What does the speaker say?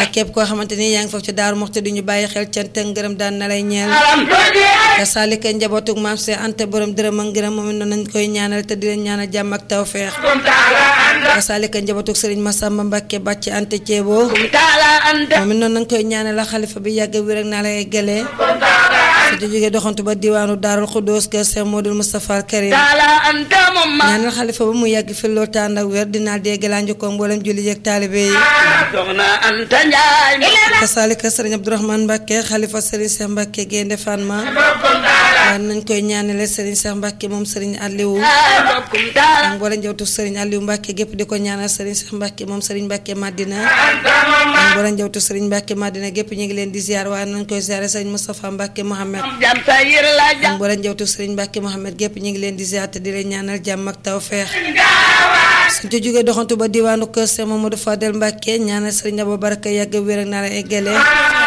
ak képp koo xamante ni yaa ngi foofu ci Daaru Muxti di ñu bàyyi xel cant ak ngërëm daan na lay ñeel ka saalika njabootug maam see ante borom dërëm ak ngërëm moom it noonu nañ koy ñaanal te di leen ñaanal jàmm ak tawfeex ka saalika njabootug sëriñ Masamba Mbàkke bàcc ante ceeboo moom it noonu nañ koy ñaanal la xalifa bi yàgg wér ak naa lay gëlee su ci jógee doxantu ba diwaanu Daarul Xuddoos kër Seex Modul Mustafa al Karim ñaanal xalifa ba mu yàgg fi loolu tànd ak wér dinaa dégg laa njëkkoon mboolem julli yeeg taalibe yi kasaalika sëriñ Abdourahmane Mbàkke xalifa sëriñ Seex Mbàkke Gaynde Fatma waaye nañ koy ñaanale sëriñ Seex Mbàkke moom sëriñ Aliou ak mboolem njawtu sëriñ Aliou Mbàkke gépp di ko ñaanal sëriñ Seex Mbàkke moom sëriñ Mbàkke Madina ak mboolem njawtu sëriñ Mbàkke Madina gépp ñu ngi leen di ziar waaye nañ koy ziare sëriñ Moustapha Mbàkke Mohamed ak mboolem njawtu sëriñ Mbàkke Mohamed gépp ñu ngi leen di ziar te di leen ñaanal jàmm ak tawfeex suñ ci jógee doxantu ba diwaanu kër Seex Mamadou Fadel Mbàkke ñaanal sëriñ Abou Baraka yàgg wér ak naa la eggale